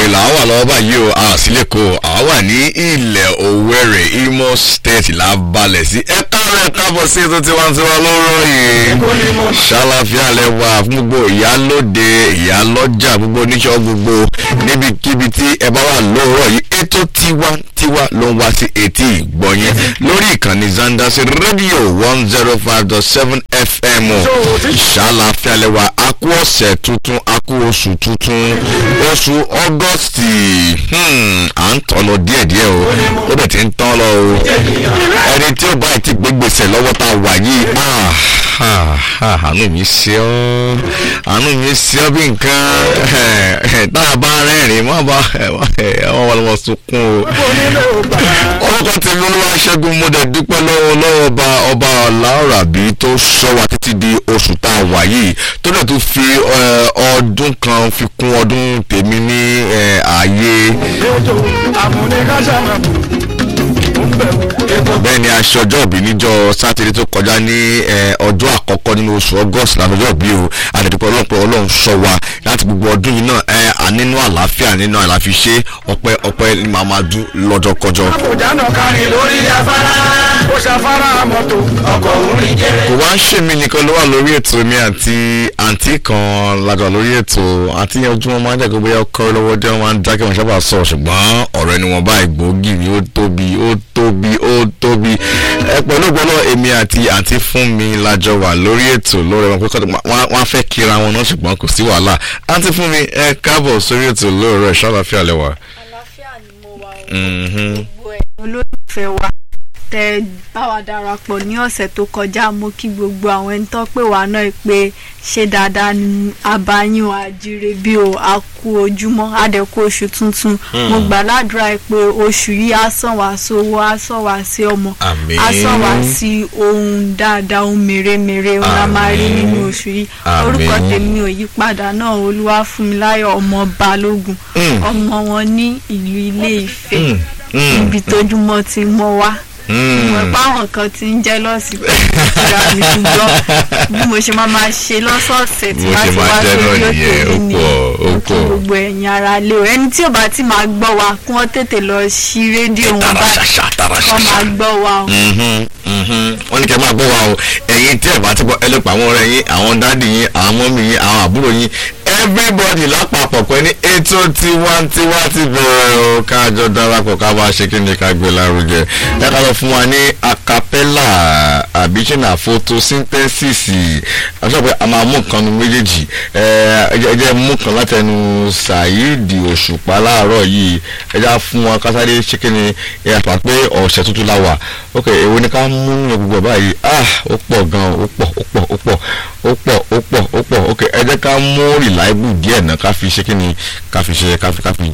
Òwe là á wà lọ́wọ́ báyìí o a sì lè kó a wà ní ilẹ̀ Òwèrè Imo State la balẹ̀ sí ẹ káàárọ̀ ẹ káàbọ̀ sí ètò tiwantiwa lọ́rọ̀ yìí ṣàlàfíà lẹ́wà fún gbogbo ìyálóde ìyálọ́jà gbogbo oníṣọ́ gbogbo níbikíbi tí ẹ bá wà lóòrọ̀ yìí ètò tiwantiwa ló ń wá sí etí ìgbọ̀nyẹn lórí ìkànnì Zandasi rédíò one zero five dot seven FM ṣàlàfíà lẹ́wà a kú ọ̀sẹ̀ tuntun a kú oṣù tuntun oṣù ọgọ́stì à ń tọ́ lọ díẹ̀díẹ̀ o ó bẹ̀ tí ń tán lọ o ẹni tí ó bá ti gbé gbèsè lọ́wọ́ tá a wà yìí àánú mi ṣe ọ́ àánú mi ṣe ọ́ bí nǹkan tá a bá rẹ́rìn má bá wọ́n wà lọ́wọ́ sunkún o orúkọ tèmi olúwa ṣẹ́gun mo dẹ̀ dúpẹ́ lọ́wọ́ lọ́wọ́ ọba ọba ọ̀làọ̀ràbí tó ṣọ́ wa títí di oṣù tá a wà yìí tó dẹ̀ tún fi ọdún kan fi kún ọdún tèmi ní ààyè bẹ́ẹ̀ ni aṣọjọ́ òbí níjọ́ sátidé tó kọjá ní ọjọ́ àkọ́kọ́ nínú oṣù august làṣọjọ́ òbí o àdẹ̀dùpọ̀ ọlọ́pọ̀ ọlọ́run sọ wa láti gbogbo ọdún yìí náà nínú àlàáfíà nínú àlàáfíà ṣe ọpẹ́ ọpẹ́ ní màá máa dún lọ́jọ́ kọjọ́. àkójánà kárí lórí afárá ó ṣàfárá mọ́tò ọkọ̀ orin jẹ́. kò wá ń ṣe mí nìkan ló wà lórí ètò mi àti àǹtí kan lájọ lórí ètò àti yẹn ojú wọn máa ń jẹ́ pé bóyá ọkọ lọ́wọ́ dé wọn máa ń dákẹ́ wọn sábà sọ̀rọ̀ ṣùgbọ́n ọ̀rọ̀ ẹni wọn báyìí gbòógì ni ó tóbi ó tóbi ó tóbi ẹ pẹ̀lú gbọ́dọ̀ èmi àti àǹtí fún mi lájọ wà lórí ètò lórí wọn pé wọ́n á fẹ́ kíra wọn náà ṣùgbọ́n kò sí wàhálà àǹtí fún mi ẹ káàbọ̀ sórí ètò lóòrọ̀ ṣàlàfíà lẹ́wà. àlàáfíà ni mo wà ó gbogbo ẹ̀ olólùfẹ́ wa tẹ bá wa darapọ̀ ní ọ̀sẹ̀ tó kọjá mo kí gbogbo àwọn ẹni tó pè wá náà pé ṣé dáadáa ni abayín àjíire bí o a kú ojúmọ́ àdẹ̀kú oṣù tuntun mo gbà ládùúrà pé oṣù yìí á sàn wá sówó á sàn wá sí ọmọ Àmín. á sàn wá sí ohun dáadáa ohun mèremère ohun la máa rí Àmín. nínú oṣù yìí Àmín. orúkọ tèmi ò yí padà náà olúwafúnmiláyọ̀ ọmọ balógun Mm. ọmọ wọn ní ìlú ilé ìfẹ́ Mm, mm, ibi tójúmọ́ ti mọ́ wá mm. mo pa àwọn kan tí ń jẹ́ lọ́sì pé ìtura mi ṣùgbọ́n bí mo ṣe máa máa ṣe lọ́sọ̀ọ̀sẹ̀ tí Bó wá ṣe ti máa wá jẹ́ sórí náà òkè nìyẹn, ó yìí ni pọ̀, ó mo kí pọ̀. gbogbo ẹ̀yin ara lé o ẹni tí ò bá ti máa gbọ́ wa kí wọ́n tètè lọ sí rédíò wọn tara bá ṣaṣa tara kọ́ máa ṣaṣa. gbọ́ wa o. Mhm, mhm. wọ́n ní kẹ́ máa gbọ́ wa o ẹ̀yin tí ẹ̀ bá ti gbọ́ ẹ lè pa àwọn ọ̀rẹ́ yín àwọn dáàdì yín àwọn mọ́mì yín àwọn àbúrò yín everybody lápapọ̀ pé ní ètò tiwantiwa ti bẹ̀rẹ̀ o káàjọ darapọ̀ ká bá ṣe kí ni ká gbé lárugẹ ẹ ká lọ fún wa ní acapella àbíṣẹ́nà photosynthesis àṣọ pé a máa mú nǹkan nu méjèèjì ẹ ẹ jẹ́ mú kan látẹnu Saheed Òṣùpá láàárọ̀ yìí ẹ já fún wa kásáré ṣe kí ni ẹ àpá pé ọ̀sẹ̀ tuntun la wà ok èwo ni ká mú ní gbogbo ẹ̀ báyìí ah ó pọ̀ gan ó pọ̀ ó pọ̀ ó pọ̀ ó pọ̀ ó pọ̀ ó pọ̀ ok ẹ jẹ́ ká mú reliable díẹ̀ náà ká fi ṣe kí ni ká fi ṣe ká fi ká fi